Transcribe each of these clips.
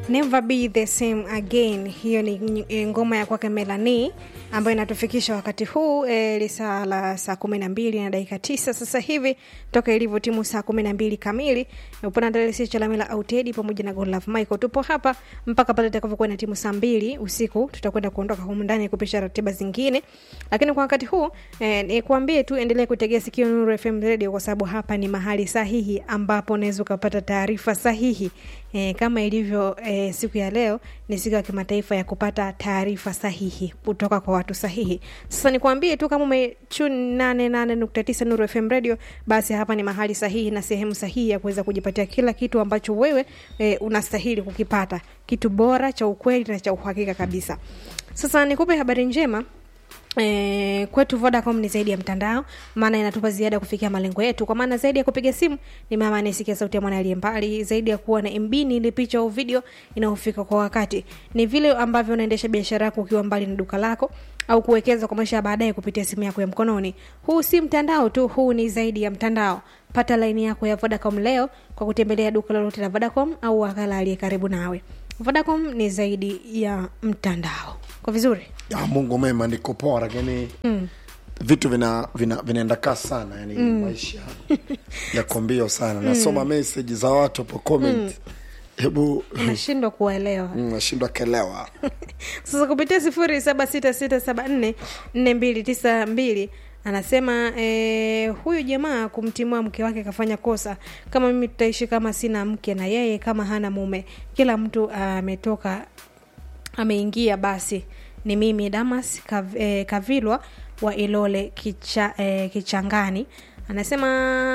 Never Be the Same Again. Hiyo ni e, ngoma ya kwake Melanie ambayo inatufikisha wakati huu e, lisaa la saa kumi na mbili na dakika tisa sasa hivi toka ilivyo timu saa kumi na mbili kamili. Upana Dalesi Chalamila Autedi pamoja na Godlove Michael, tupo hapa mpaka pale itakavyokuwa na timu saa mbili usiku. Tutakwenda kuondoka humu ndani kupisha ratiba zingine, lakini kwa wakati huu e, nikuambie tu endelee kutegea sikio Nuru FM Radio kwa sababu hapa ni mahali sahihi ambapo unaweza ukapata taarifa sahihi e, kama ilivyo e, siku ya leo ni siku ya kimataifa ya kupata taarifa sahihi kutoka kwa watu sahihi. Sasa nikwambie tu kama umechuni 88.9 Nuru FM Radio, basi hapa ni mahali sahihi na sehemu sahihi ya kuweza kujipatia kila kitu ambacho wewe e, unastahili kukipata, kitu bora cha ukweli na cha uhakika kabisa. Sasa nikupe habari njema. E, kwetu Vodacom ni zaidi ya mtandao, maana inatupa ziada kufikia malengo yetu. Kwa maana zaidi ya kupiga simu ni mama anayesikia sauti ya mwana aliye mbali, zaidi ya kuwa na MB ni ile picha au video inayofika kwa wakati, ni vile ambavyo unaendesha biashara yako ukiwa mbali na duka lako au kuwekeza kwa maisha ya baadaye kupitia simu yako ya mkononi. Huu si mtandao tu, huu ni zaidi ya mtandao. Pata laini yako ya Vodacom leo kwa kutembelea duka lolote la Vodacom au wakala aliye karibu nawe. Vodacom ni zaidi ya mtandao. Kwa vizuri ya Mungu mema, niko poa, lakini mm. vitu vina vina vinaenda kasi sana yani mm. maisha yako mbio sana nasoma message za watu hapo comment hebu unashindwa kuwaelewa mm, nashindwa kelewa sasa kupitia sifuri saba sita sita saba nne nne mbili tisa mbili anasema eh, huyu jamaa kumtimua mke wake kafanya kosa kama mimi tutaishi kama sina mke na yeye kama hana mume kila mtu ametoka ameingia basi ni mimi damas Kav, eh, kavilwa wa ilole kicha, eh, kichangani anasema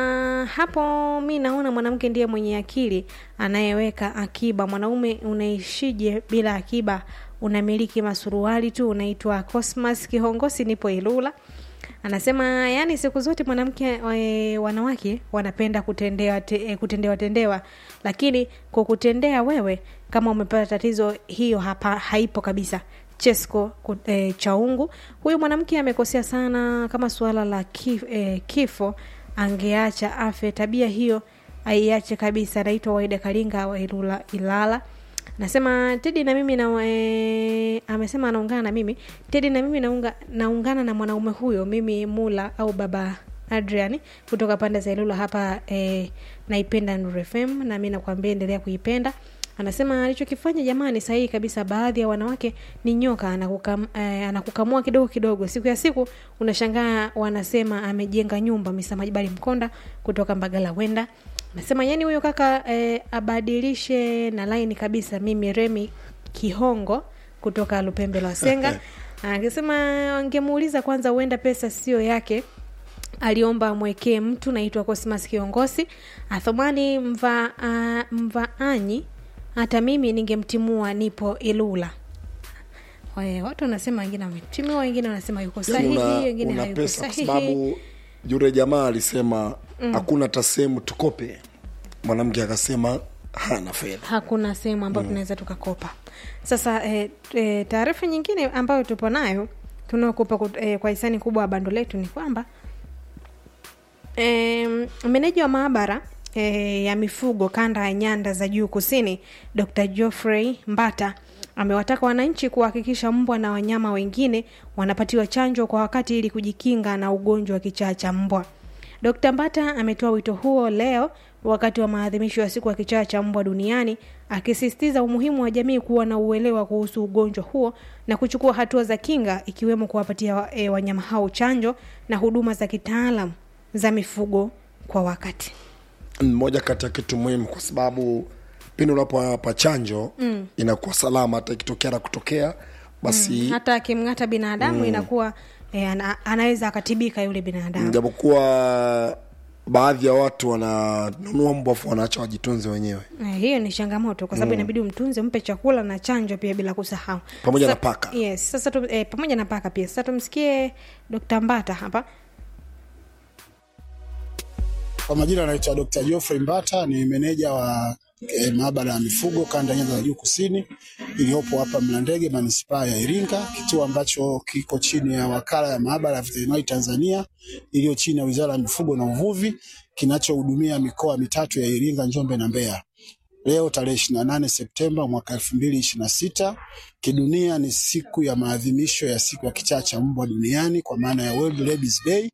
hapo mi naona mwanamke ndiye mwenye akili anayeweka akiba mwanaume unaishije bila akiba unamiliki masuruali tu unaitwa cosmas kihongosi nipo ilula anasema yani siku zote mwanamke e, wanawake wanapenda kutendewa te, e, kutendewa tendewa lakini kwa kutendea wewe kama umepata tatizo hiyo hapa haipo kabisa chesco e, chaungu huyu mwanamke amekosea sana kama suala la kif, e, kifo angeacha afe tabia hiyo aiache kabisa naitwa waida kalinga wa ilula ilala nasema tedi na mimi na e, amesema anaungana na mimi tedi na mimi naunga, naungana na mwanaume huyo mimi mula au baba adrian kutoka pande za ilula hapa e, naipenda nurfm na mi nakwambia endelea kuipenda anasema alichokifanya jamani sahihi kabisa baadhi ya wanawake ni nyoka anakukam, eh, anakukamua kidogo kidogo siku ya siku unashangaa wanasema amejenga nyumba misamajibali mkonda kutoka mbagala wenda anasema yani huyo kaka eh, abadilishe na laini kabisa mimi remi kihongo kutoka lupembe la wasenga akisema angemuuliza kwanza huenda pesa sio yake aliomba amwekee mtu naitwa cosmas kiongozi athumani mva, uh, mvaanyi hata mimi ningemtimua nipo ilula Wae, watu wanasema wengine ametimua wengine wanasema yuko sahihi una, wengine una hayuko pesa kwa sahihi sababu yule jamaa alisema hakuna hata sehemu tukope mwanamke akasema hana fedha hakuna sehemu ambayo mm. tunaweza tukakopa sasa e, e, taarifa nyingine ambayo tupo nayo tunaokupa e, kwa hisani kubwa wa bando letu ni kwamba e, meneja wa maabara e, ya mifugo kanda ya nyanda za juu kusini dr geoffrey mbata amewataka wananchi kuhakikisha mbwa na wanyama wengine wanapatiwa chanjo kwa wakati ili kujikinga na ugonjwa wa kichaa cha mbwa dr mbata ametoa wito huo leo wakati wa maadhimisho ya siku ya kichaa cha mbwa duniani akisisitiza umuhimu wa jamii kuwa na uelewa kuhusu ugonjwa huo na kuchukua hatua za kinga ikiwemo kuwapatia e, wanyama hao chanjo na huduma za kitaalam za mifugo kwa wakati moja kati ya kitu muhimu kwa sababu pindi unapowapa chanjo mm. inakuwa salama hata ikitokea na kutokea basi mm. hata akimng'ata binadamu mm. inakuwa e, ana, anaweza akatibika yule binadamu japokuwa baadhi ya watu wananunua mbwa afu wanaacha wajitunze wenyewe e, hiyo ni changamoto kwa sababu mm. inabidi umtunze umpe chakula na chanjo pia bila kusahau pamoja Sa- na paka yes sasa tu, e, pamoja na paka pia sasa tumsikie dr mbata hapa Kwa majina anaitwa Dr. Geoffrey Mbata, ni meneja wa e, maabara ya mifugo kanda ya Nyanza za Juu Kusini iliyopo hapa Mlandege, manispaa ya Iringa, kituo ambacho kiko chini ya wakala ya maabara ya veterinari Tanzania iliyo chini ya Wizara ya Mifugo na Uvuvi, kinachohudumia mikoa mitatu ya Iringa, Njombe na Mbeya. leo tarehe 28 Septemba mwaka 2026. Kidunia ni siku ya maadhimisho ya siku ya kichaa cha mbwa duniani kwa maana ya World Rabies Day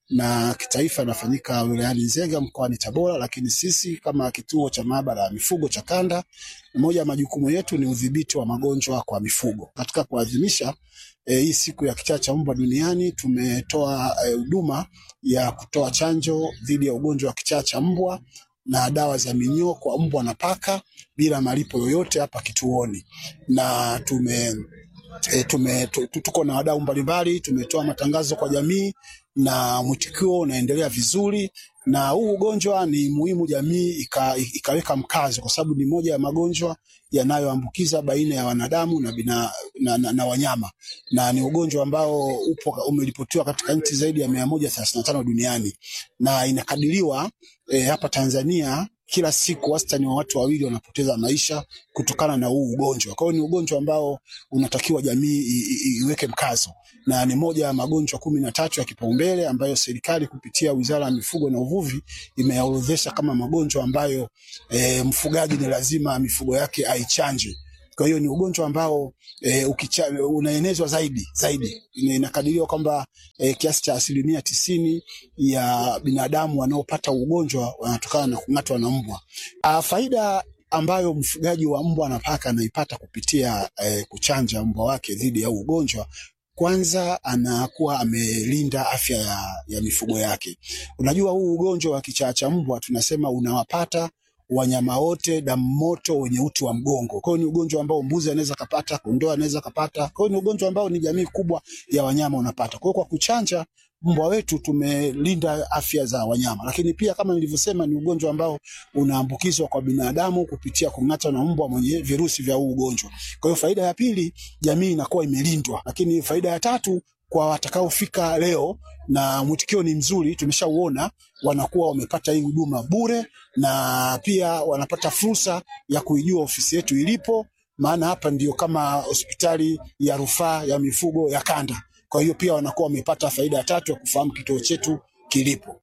na kitaifa inafanyika wilayani Nzega mkoani Tabora, lakini sisi kama kituo cha maabara ya mifugo cha kanda, moja ya majukumu yetu ni udhibiti wa magonjwa kwa mifugo. Katika kuadhimisha eh, hii siku ya kichaa cha mbwa duniani tumetoa huduma ya kutoa chanjo dhidi ya ugonjwa wa kichaa cha mbwa na dawa za minyoo kwa mbwa na paka bila malipo yoyote hapa kituoni, na tume E, tume, tu- tu- tuko na wadau mbalimbali, tumetoa matangazo kwa jamii na mwitikio unaendelea vizuri, na huu ugonjwa ni muhimu jamii ika, ikaweka mkazo, kwa sababu ni moja ya magonjwa yanayoambukiza baina ya wanadamu na, bina, na, na, na wanyama na ni ugonjwa ambao upo umeripotiwa katika nchi zaidi ya mia moja thelathini na tano duniani na inakadiriwa e, hapa Tanzania kila siku wastani wa watu wawili wanapoteza maisha kutokana na huu ugonjwa. Kwa hiyo ni ugonjwa ambao unatakiwa jamii i- i- iweke mkazo, na ni moja ya magonjwa kumi na tatu ya kipaumbele ambayo serikali kupitia Wizara ya Mifugo na Uvuvi imeyaorodhesha kama magonjwa ambayo e, mfugaji ni lazima mifugo yake aichanje. Kwa hiyo ni ugonjwa ambao e, ukicha, unaenezwa zaidi zaidi. Ina- Inakadiriwa kwamba e, kiasi cha asilimia tisini ya binadamu wanaopata ugonjwa wanatokana na kung'atwa na mbwa. Ah, faida ambayo mfugaji wa mbwa na paka anaipata kupitia eh, kuchanja mbwa wake dhidi ya huu ugonjwa kwanza anakuwa amelinda afya ya, ya mifugo yake. Unajua huu ugonjwa wa kichaa cha mbwa tunasema unawapata wanyama wote damu moto wenye uti wa mgongo. Kwa hiyo ni ugonjwa ambao mbuzi anaweza kapata, kondoo anaweza kapata. Kwa hiyo ni ugonjwa ambao ni jamii kubwa ya wanyama unapata. Kwa hiyo kwa kuchanja mbwa wetu tumelinda afya za wanyama, lakini pia kama nilivyosema, ni ugonjwa ambao unaambukizwa kwa binadamu kupitia kung'atwa na mbwa mwenye virusi vya huu ugonjwa. Kwa hiyo faida ya pili, jamii inakuwa imelindwa, lakini faida ya tatu kwa watakaofika leo na mwitikio ni mzuri, tumeshauona, wanakuwa wamepata hii huduma bure, na pia wanapata fursa ya kuijua ofisi yetu ilipo, maana hapa ndio kama hospitali ya rufaa ya mifugo ya kanda. Kwa hiyo pia wanakuwa wamepata faida ya tatu ya kufahamu kituo chetu kilipo.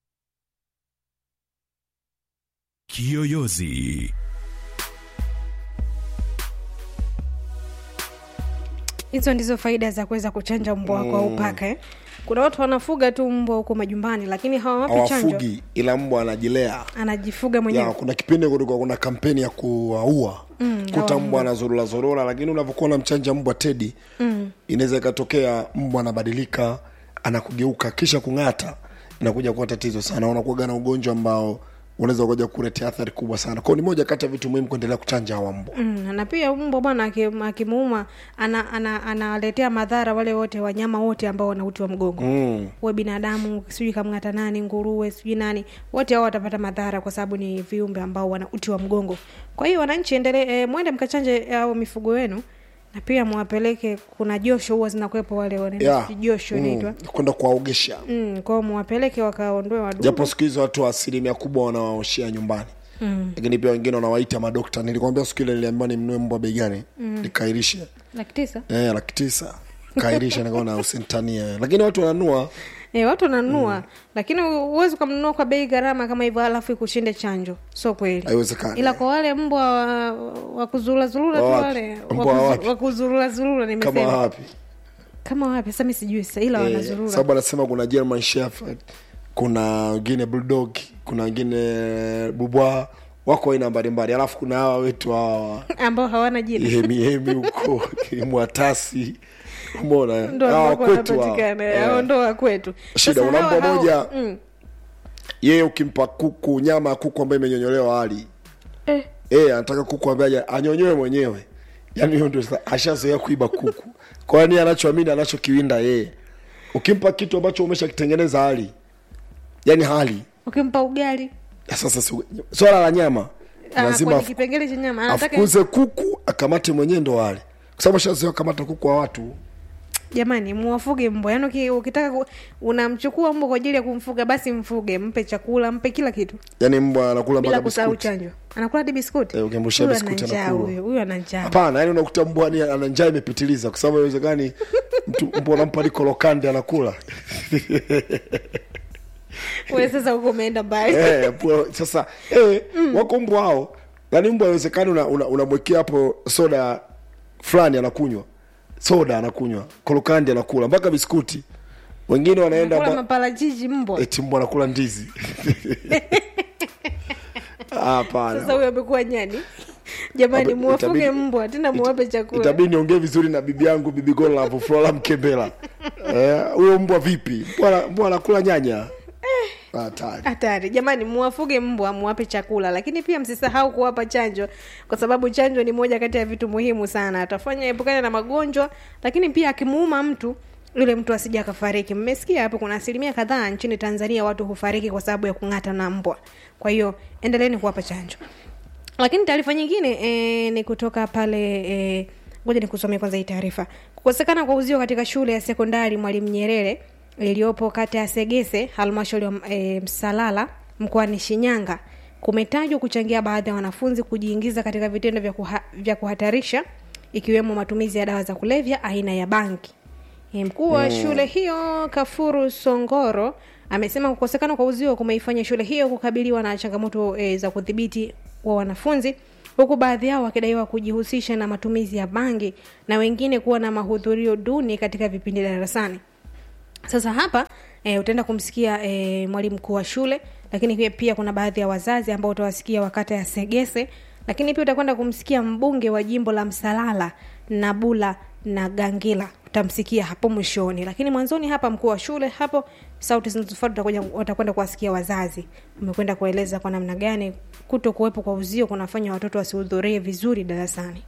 Kiyoyozi. hizo ndizo faida za kuweza kuchanja mbwa wako au paka eh? kuna watu wanafuga tu mbwa huko majumbani lakini hawawapi chanjo hawafugi ila mbwa anajilea anajifuga mwenyewe ya, kuna kipindi kulikuwa kuna kampeni ya kuwaua mm, kuta mbwa anazorora zorora lakini unavyokuwa unamchanja mbwa tedi mm. inaweza ikatokea mbwa anabadilika anakugeuka kisha kung'ata inakuja kuwa tatizo sana unakuaga na ugonjwa ambao unaweza ukaja kuletea athari kubwa sana kwao ni moja kati ya vitu muhimu kuendelea kuchanja hawa mbwa Mm, na pia mbwa bwana aki- akimuuma analetea ana, anawaletea madhara wale wote wanyama wote ambao wana uti wa mgongo mm. uwe binadamu sijui kamng'ata nani nguruwe sijui nani wote hao watapata madhara kwa sababu ni viumbe ambao wana uti wa mgongo kwa hiyo wananchi endele e, mwende mkachanje au mifugo wenu na pia mwapeleke kuna josho huwa zinakuwepo wale wanaenda yeah. sijui josho inaitwa mm. kwenda kuwaogesha mm, kwao mwapeleke wakaondoe wadudu japo siku hizi watu asilimia kubwa wanawaoshea nyumbani mm. lakini pia wengine wanawaita madokta nilikwambia siku ile niliambiwa nimnue mbwa bei gani mm. nikairishe laki tisa eh, laki tisa kairisha nikaona usintania lakini watu wananua E, watu wananunua mm. lakini huwezi ukamnunua kwa bei gharama kama hivyo alafu ikushinde chanjo sio kweli haiwezekani ila kwa wale mbwa wa, wa kuzurulazurula tu Wa wapi? wale Mbwa wa wapi? wa kuzurulazurula kama nimesema wapi kama wapi sasa mi sijui sasa ila eh, wanazurura sababu anasema kuna german shepherd kuna wengine bulldog kuna wengine bubwa wako aina mbalimbali alafu kuna hawa wetu hawa ambao hawana jina hemihemi huko mwatasi umona ndo hawa ambao kwetu hawa. wanapatikana Eh. hao ndo wa kwetu shida Sasa una hawa mbwa hao- moja mm. yeye ukimpa kuku nyama ya kuku ambayo imenyonyolewa hali eh, eh anataka kuku ambaye haja- anyonyoe mwenyewe yaani hiyo ndio sasa ashazoea kuiba kuku kwani anachoamini anachokiwinda yeye ukimpa kitu ambacho umeshakitengeneza hali yaani hali ukimpa ugali ya sasa si- swala la nyama ah, lazima kwenye afu- kipengele cha nyama anataka afukuze kuku akamate mwenyewe ndo wale kwa sababu ashazoea kamata kuku wa watu jamani muwafuge mbwa yaani uki- ukitaka ku, unamchukua mbwa kwa ajili ya kumfuga basi mfuge mpe chakula mpe kila kitu yaani mbwa anakula bila mpaka kusahau biskuti chanjo anakula hadi biskuti Eh, ukimrushia Huyu ana biskuti njaa anakula. huyu huyu ana njaa hapana yaani unakuta mbwa ni ana njaa imepitiliza kwa sababu haiwezekani mtu mbwa unampa likolokande anakula wewe sasa huko umeenda mbali Eh, mbwa- sasa eh, wako mbwa hao yaani mbwa haiwezekani unamwekea una, unamwekea hapo soda fulani anakunywa soda anakunywa kolokandi anakula mpaka biskuti wengine wanaenda kula ma- maparachichi mbwa eti mbwa anakula ndizi hapana sasa huyo amekuwa nyani jamani Hapo muwafuge itabidi- mbwa tena muwape chakula itabidi niongee vizuri na bibi yangu bibi Godlove Flora Mkembela Eh, huyo mbwa vipi mbwa mbwa anakula nyanya hatari hatari jamani muwafuge mbwa muwape chakula lakini pia msisahau kuwapa chanjo kwa sababu chanjo ni moja kati ya vitu muhimu sana atafanya epukane na magonjwa lakini pia akimuuma mtu yule mtu asija akafariki mmesikia hapo kuna asilimia kadhaa nchini tanzania watu hufariki kwa sababu ya kung'ata na mbwa kwa hiyo endeleeni kuwapa chanjo lakini taarifa nyingine e, ni kutoka pale e, ngoja nikusomea kwanza hii taarifa kukosekana kwa uzio katika shule ya sekondari mwalimu nyerere iliyopo kata ya segese halmashauri ya e, msalala mkoani shinyanga kumetajwa kuchangia baadhi ya wanafunzi kujiingiza katika vitendo vya, kuha, vya kuhatarisha ikiwemo matumizi ya dawa za kulevya aina ya banki E, mkuu wa shule hiyo kafuru songoro amesema kukosekana kwa uzio kumeifanya shule hiyo kukabiliwa na changamoto e, za kudhibiti wa wanafunzi huku baadhi yao wakidaiwa kujihusisha na matumizi ya bangi na wengine kuwa na mahudhurio duni katika vipindi darasani sasa hapa e, utaenda kumsikia e, mwalimu mkuu wa shule lakini pia, pia kuna baadhi ya wazazi ambao utawasikia wakata ya segese lakini pia utakwenda kumsikia mbunge wa jimbo la msalala nabula na gangila utamsikia hapo mwishoni lakini mwanzoni hapa mkuu wa shule hapo sauti zinazofuata utakuja- watakwenda kuwasikia wazazi umekwenda kueleza kwa namna gani kuto kuwepo kwa uzio kunafanya watoto wasihudhurie vizuri darasani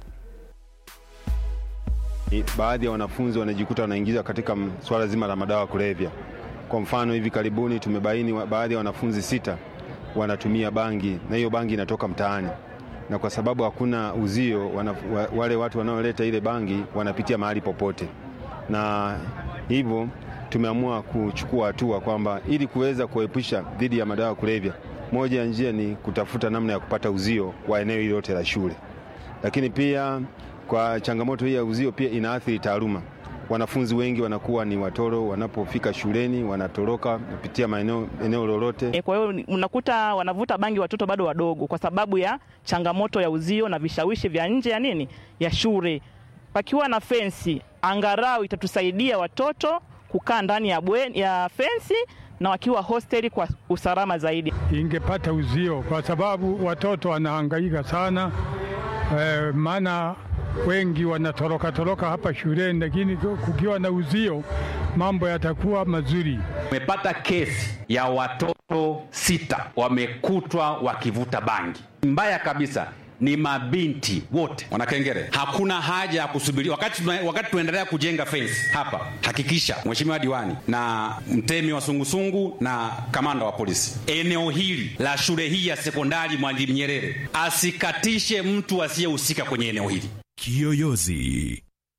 I- baadhi ya wanafunzi wanajikuta wanaingizwa katika m- swala zima la madawa ya kulevya. Kwa mfano, hivi karibuni tumebaini wa- baadhi ya wanafunzi sita wanatumia bangi na hiyo bangi inatoka mtaani, na kwa sababu hakuna uzio wana, wa, wale watu wanaoleta ile bangi wanapitia mahali popote, na hivyo tumeamua kuchukua hatua kwamba ili kuweza kuepusha dhidi ya madawa ya kulevya, moja ya njia ni kutafuta namna ya kupata uzio wa eneo hili lote la shule lakini pia kwa changamoto hii ya uzio pia inaathiri taaluma. Wanafunzi wengi wanakuwa ni watoro, wanapofika shuleni wanatoroka kupitia maeneo eneo lolote. E, kwa hiyo ni- unakuta wanavuta bangi watoto bado wadogo kwa sababu ya changamoto ya uzio na vishawishi vya nje ya nini ya shule. Pakiwa na fensi, angarau itatusaidia watoto kukaa ndani ya, bweni, ya fensi na wakiwa hosteli kwa usalama zaidi. ingepata uzio kwa sababu watoto wanahangaika sana eh, maana wengi wanatoroka toroka hapa shuleni, lakini kukiwa na uzio mambo yatakuwa mazuri. Tumepata kesi ya watoto sita wamekutwa wakivuta bangi. Mbaya kabisa ni mabinti wote wanakengere. Hakuna haja ya kusubiri wakati, tuna- wakati tunaendelea kujenga fence hapa. Hakikisha mheshimiwa diwani na mtemi wa sungusungu na kamanda wa polisi, eneo hili la shule hii ya sekondari Mwalimu Nyerere asikatishe mtu asiyehusika kwenye eneo hili. Kiyoyozi.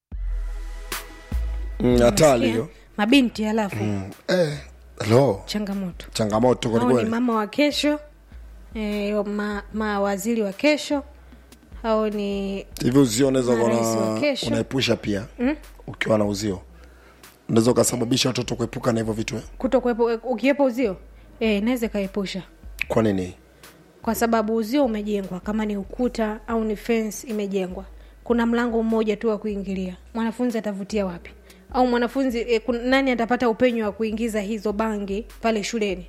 Mm, hatari hiyo mabinti alafu eh, lo changamoto changamoto hao ni kwelikweli mama wa kesho e, ma, mawaziri wa kesho hao ni hivi uzio unaweza kuwa Marais wa na- kesho. unaepusha pia ukiwa na uzio unaweza ukasababisha watoto kuepuka na hivyo vitu eh? kuto kuwepo ukiwepo uzio e, inaweza ikaepusha kwa nini kwa sababu uzio umejengwa kama ni ukuta au ni fence imejengwa kuna mlango mmoja tu wa kuingilia mwanafunzi atavutia wapi au mwanafunzi e, kun, nani atapata upenyo wa kuingiza hizo bangi pale shuleni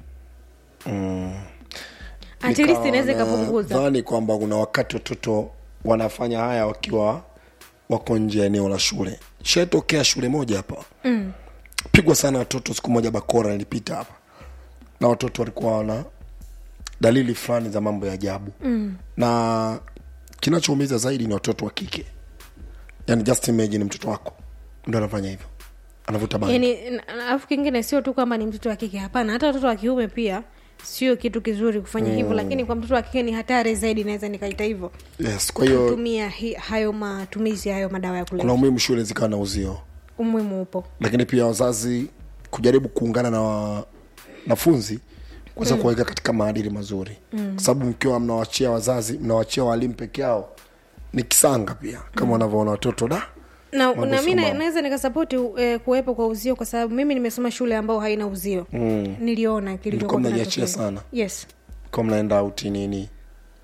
at least inaweza ikapunguza dhani kwamba kuna wakati watoto wanafanya haya wakiwa wako nje ya eneo la shule shatokea shule moja hapa mm. pigwa sana watoto siku moja bakora nilipita hapa na watoto walikuwa wana dalili fulani za mambo ya ajabu mm. na kinachoumiza zaidi ni watoto wa kike yani just imagine mtoto wako ndo anafanya hivyo anavuta bangi yani na- alafu kingine sio tu kwamba ni mtoto wa kike hapana hata watoto wa kiume pia sio kitu kizuri kufanya hivyo lakini kwa mtoto wa kike ni hatari zaidi naweza nikaita hivyo yes kwa hiyo kutumia hi, hayo matumizi ya hayo madawa ya kuna kulevya umuhimu shule zikawa na uzio umuhimu upo lakini pia wazazi kujaribu kuungana na wanafunzi kuweza mm. kuwaweka katika maadili mazuri mm. kwa sababu mkiwa mnawachia wazazi mnawachia walimu peke yao ni kisanga pia kama wanavyoona watoto da na, Mambo na mi sio na- mambo. naweza nikasapoti eh, kuwepo kwa uzio kwa sababu mimi nimesoma shule ambao haina uzio mm. niliona kilichokuwa Mlikuwa mnajiachia kinatokea. sana. yes kwa mnaenda auti nini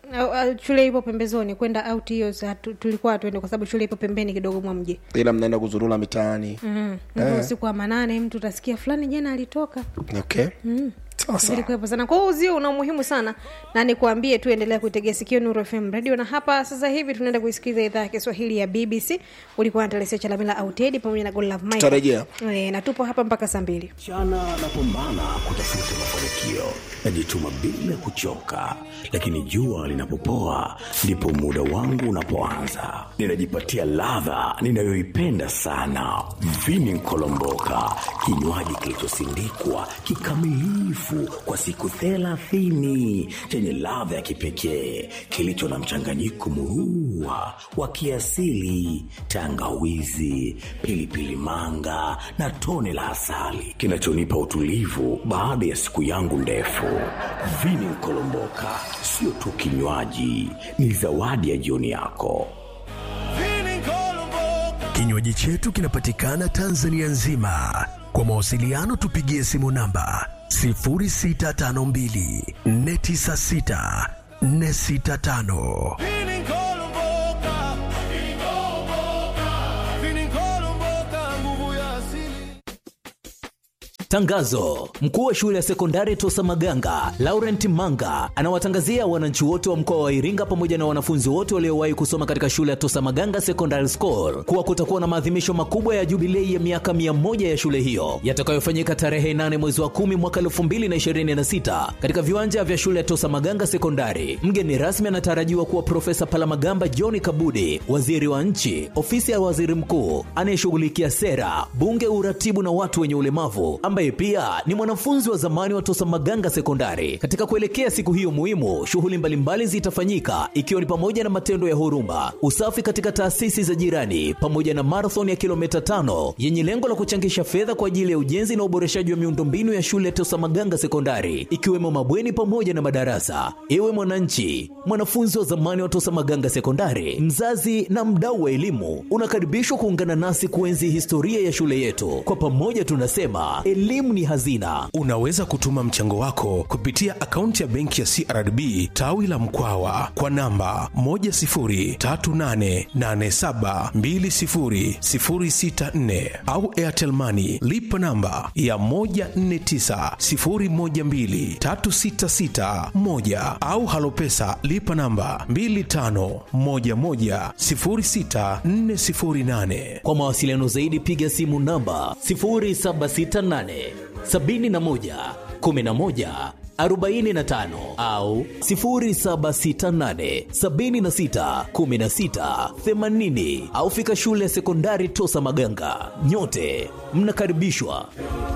Au- au shule ipo pembezoni kwenda out hiyo sa- tu- tulikuwa hatuende kwa sababu shule ipo pembeni kidogo mwa mji ila mnaenda kuzurula mitaani mm. usiku wa manane mtu utasikia fulani jana alitoka okay sasa vilikuwepo sana kwa hiyo uzio una umuhimu sana na nikuambie tu endelea kuitegea sikio nuru fm radio na hapa sasa hivi tunaenda kuisikiliza idhaa ya kiswahili ya bbc ulikuwa na telesia chalamila autedi pamoja na golove Michael. Tutarejea. Eh, na tupo hapa mpaka saa mbili mchana napambana kutafuta mafanikio najituma bila kuchoka lakini jua linapopoa ndipo muda wangu unapoanza ninajipatia ladha ninayoipenda sana vini nkolomboka kinywaji kilichosindikwa kikamilifu kwa siku thelathini chenye ladha ya kipekee kilicho na mchanganyiko murua wa kiasili tangawizi pilipili manga na tone la asali kinachonipa utulivu baada ya siku yangu ndefu vini nkolomboka sio tu kinywaji ni zawadi ya jioni yako Kinywaji chetu kinapatikana Tanzania nzima. Kwa mawasiliano tupigie simu namba 0652 496 465. Tangazo: mkuu wa shule ya sekondari Tosa Maganga Laurent Manga anawatangazia wananchi wote wa mkoa wa Iringa pamoja na wanafunzi wote waliowahi kusoma katika shule ya Tosa Maganga Secondary School kuwa kutakuwa na maadhimisho makubwa ya jubilei ya miaka mia moja ya shule hiyo yatakayofanyika tarehe 8 mwezi wa 10 mwaka 2026 katika viwanja vya shule ya Tosa Maganga Sekondari. Mgeni rasmi anatarajiwa kuwa Profesa Palamagamba John Kabudi, waziri wa nchi, ofisi ya waziri mkuu anayeshughulikia sera, bunge, uratibu na watu wenye ulemavu, ambaye pia ni mwanafunzi wa zamani wa Tosa Maganga Sekondari. Katika kuelekea siku hiyo muhimu, shughuli mbalimbali zitafanyika ikiwa ni pamoja na matendo ya huruma, usafi katika taasisi za jirani, pamoja na marathon ya kilomita tano yenye lengo la kuchangisha fedha kwa ajili ya ujenzi na uboreshaji wa miundombinu ya shule ya Tosa Maganga Sekondari, ikiwemo mabweni pamoja na madarasa. Ewe mwananchi, mwanafunzi wa zamani wa Tosa Maganga Sekondari, mzazi na mdau wa elimu, unakaribishwa kuungana nasi kuenzi historia ya shule yetu. Kwa pamoja tunasema elimu ni hazina. Unaweza kutuma mchango wako kupitia akaunti ya benki ya CRDB tawi la Mkwawa kwa namba 10388720064 au Airtel Money lipa namba ya 1490123661 au Halopesa lipa namba 25110648. Kwa mawasiliano zaidi piga simu namba 0768 71 11 45 au 0768 76 16 80 au fika shule ya sekondari Tosa Maganga. Nyote mnakaribishwa.